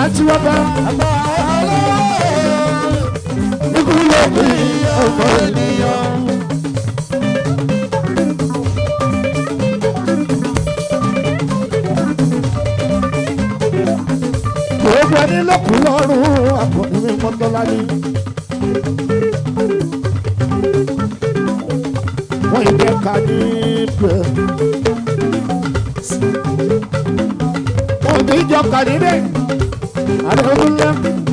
tí wọ́n bá ikú ló bí ọmọ ènìyàn. gbogbo ẹni lókun lọ́rùn àkọ́ni mi mọ́tọ́lá ní. wọ́n yìí jẹ́ ká ní ibẹ̀. wọ́n kì í jọ ká níbẹ̀. àdéhùn ńlá.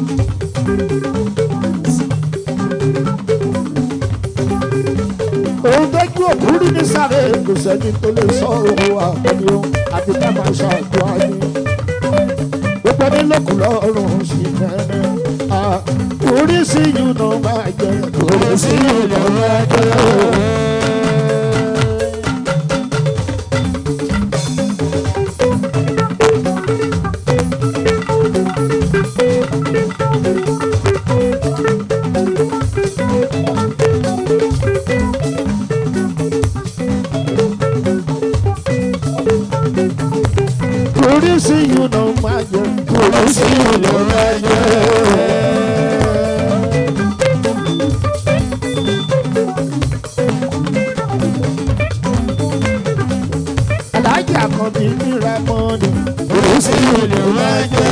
òun tẹ́jú òkú rí ní sáré kò sẹ́ni tó lè sọ òun àkọ́ni o àti ká máa ṣàdúrà ní gbogbo ní lókun lọ́rùn sí fẹ́rẹ́. oríṣi yìí ló máa jẹ oríṣi yìí ló máa jẹ. oríṣi yìí ló máa jẹ oríṣi yìí ló máa jẹ. aláàjì àkànbí nira mọ́ni oríṣi yìí ló máa jẹ.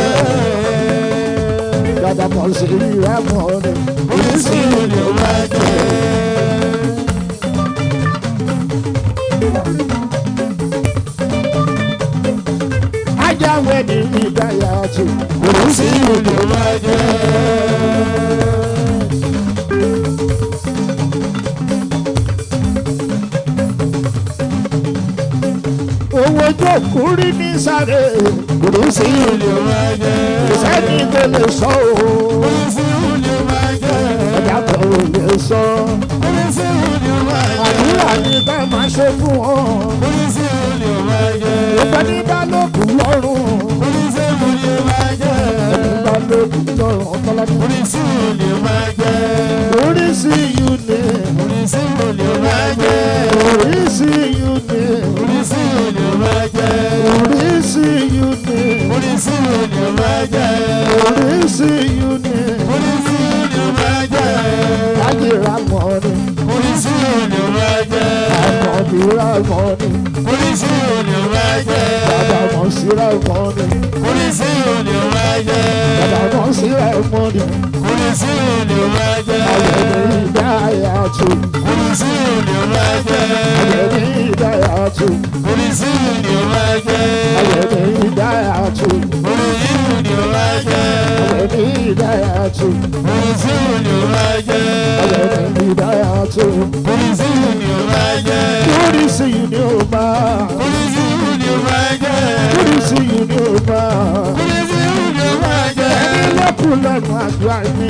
dada kan sí nira mọ́ni oríṣi yìí ló máa jẹ. ajáwé ní ìdáyà tó oríṣi yìí ló máa jẹ. owó jókòó rí ní sáré oríṣi yìí ló máa jẹ. sẹ́ni tó lè sọ o ọjà tó lè sọ àdúrà ní ká máa ṣe fún ọ. ọ̀pẹ ní bá lókun lọ́rùn ẹni bá lókun lọ́rùn ọ̀tọ́lá ní. oríṣi yìí ni oríṣi yìí ni oríṣi yìí ni oríṣi yìí ni láyé ra mọ́ ni àkànbí ra mọ́ ni bàbá mọ̀ sí ra mọ́ ni bàbá mọ̀ sí ra mọ́ ni ayẹyẹ ìdáyà tó ayẹyẹ ìdáyà tó ayẹyẹ ìdáyà tó ayẹyẹ ìdáyà tó ayẹyẹ ìdáyà tó oríṣi yìí ni ó máa oríṣi yìí ni ó máa ẹni lẹ́kùn lẹ́nu àdúrà mi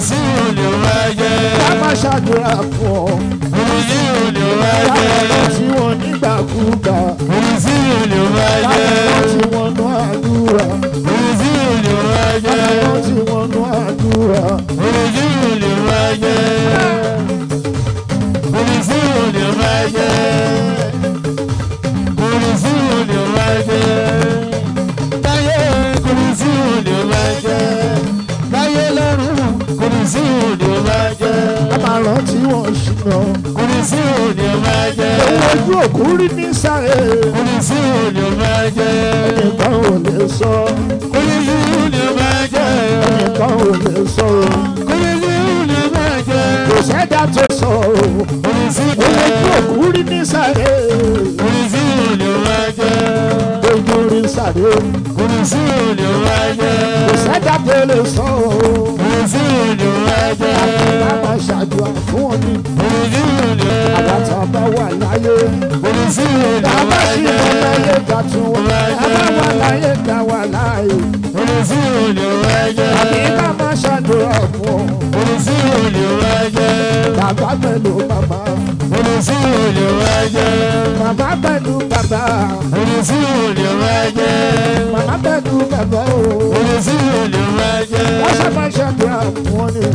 ká má ṣàdúrà fún ọ láwọn tí wọ́n nígbàkúgbà láwọn tí wọ́n nú àdúrà láwọn tí wọ́n nú àdúrà. a máa rántí wọn ṣìnà owó ojú òkú rí ní sáré ẹnìkan ò lè sọ ẹnìkan ò lè sọ kò sẹ́dá tó sọ owó ojú òkú rí ní sáré ojú rí sáré kò sẹ́dá tó lè sọ a máa ṣàdúrà fún ọ ní àwọn tá a bá wà láyé bàbá sì mọ láyé ká tún wà bàbá wà láyé ká wà láyé àbí ká máa ṣàdúrà fún ọ bàbá pẹ̀lú bàbá bàbá pẹ̀lú bàbá bàbá pẹ̀lú bàbá o wọ́n sábà ṣàdúrà fún ọ ní.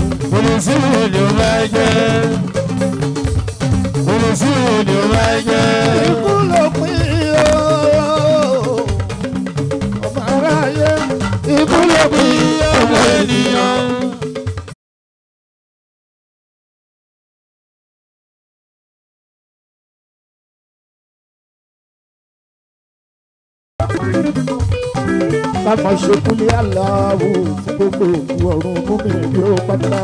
ikú ló pín o ọmọ aráyé ikú ló pín ká máa ṣe kúlé aláwo fún gbogbo òkú ọ̀run fún mi ní ó pátá.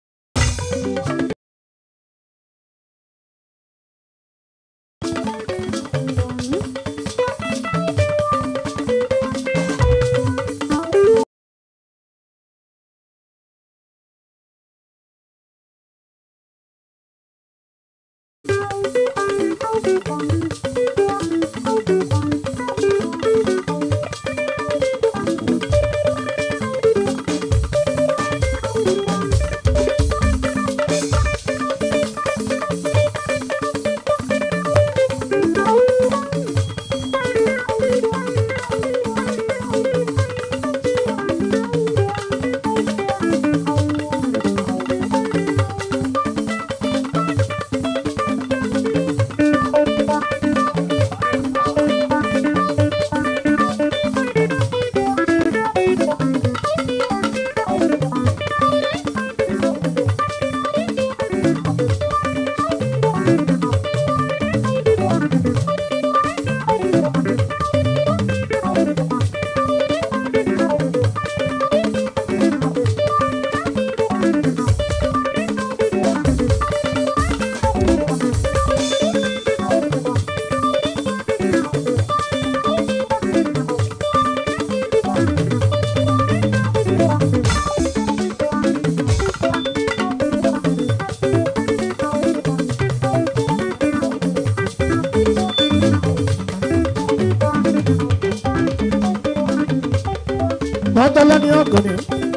mọ́tọ́lá ní ọkùnrin.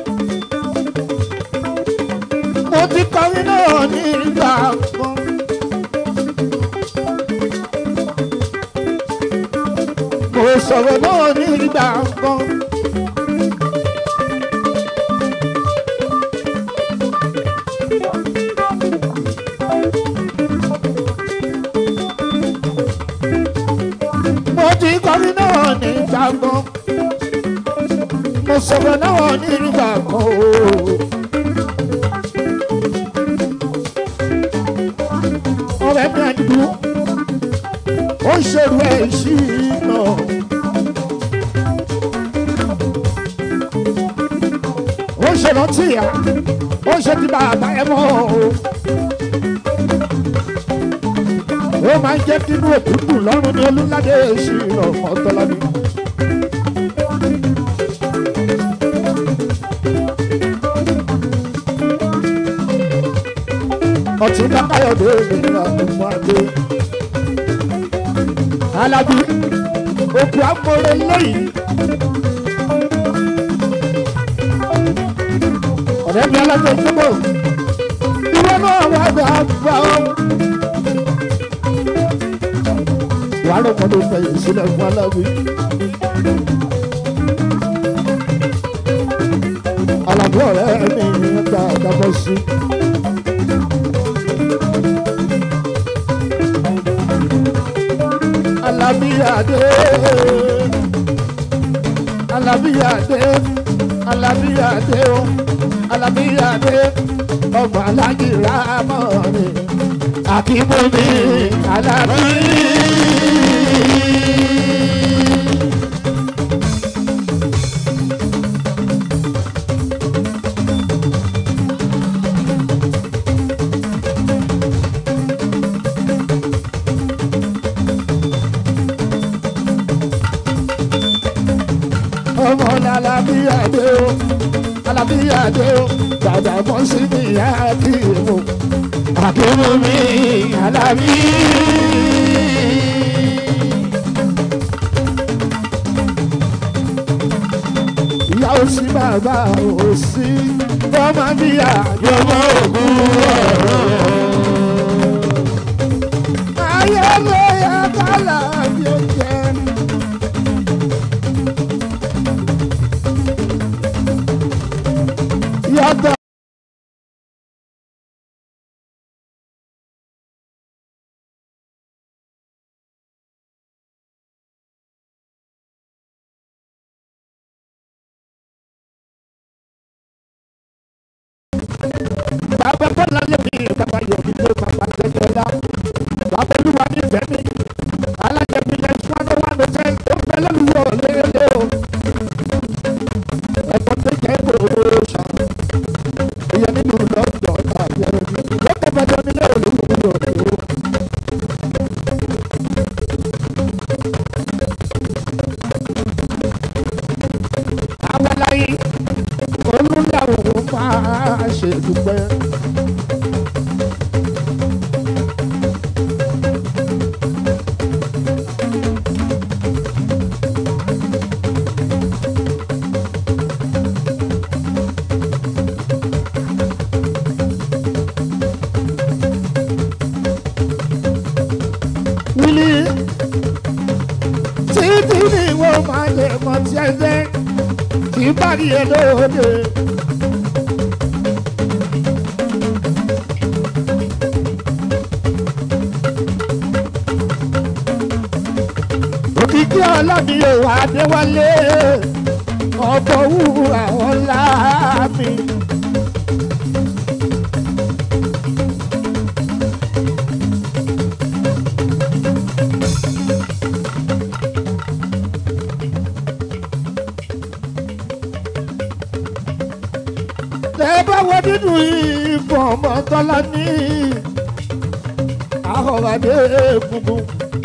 mo ti kọrin náà ní ìgbà kan. mo sọ̀rọ̀ náà ní ìgbà kan. mo ti kọrin náà ní ìgbà kan mo sọ̀rọ̀ náà nígbà kan o. ọ̀rẹ́ mi àdìgbò ó ń ṣerú ẹ̀ sí iná. ó ń ṣèrántí ìyá ó ń ṣe ti bàbá ẹ mọ́ o. ó máa ń jẹ́ kí inú òkú dùn lọ́rùn ní olúládé sí iná ọ̀tọ́lá mi. ọtí kákáyọ̀dé ìlera ọmọ adé. alábí òkú amóore lẹ́yìn. ọ̀rẹ́ mi alájọ ìjọba ìwọ náà wà gbà gbà ọ́. wàá rọ̀ mọ́ ló fẹ̀yìn sílẹ̀ fún alábí. alábí ọ̀rẹ́ mi ń gba àgbàbọ̀ sí i. alabiyade alabiyade alabiyade o alabiyade ọgbà alágìrá mọ́ni akíbomi alábí. ọmọ alábíyàdé o alábíyàdé o dàdà mọ́ sí mi àkíyèmó àkíyèmó mi alábí. ìyá ò sí bàbá ò sí ọmọ bíyà yọmọ ògùn ọ̀rọ̀. ayé ló yẹ kálá bí ó jẹ́. yàtọ̀. bàbá bọ́lá lèmi bàbá yọ̀bí lé bàbá jẹjẹrẹ bàbá olúwa ní ìfẹ́ mi alájẹbí yẹn fún adó wà ló jẹ́ ó fẹ́ lẹ́nu yọ̀ lérè o yìí olùlàwọ̀ máa ṣe dúpẹ́. wílí títí ni wọ́n máa lè mọ tí ẹ jẹ́ kí bá rí ẹ lóde. òkìkí ọlọ́mi ò wá déwálé ọ̀pọ̀ wúrà ọ̀la mi. tẹ bá wọ nínú ìbọn ọmọ tọ́lá ní àhọ̀wádé gbogbo.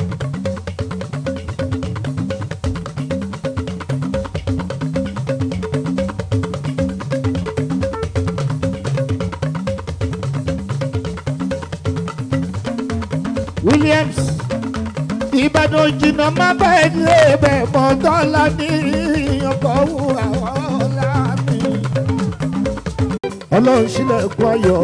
Williams ìbàdàn jìnnà má bá ẹni ẹbẹ̀ mọ́ tọ́lá ní ọkọ̀ wúrà ọ̀la mi ọlọ́run sílẹ̀ kú ayọ̀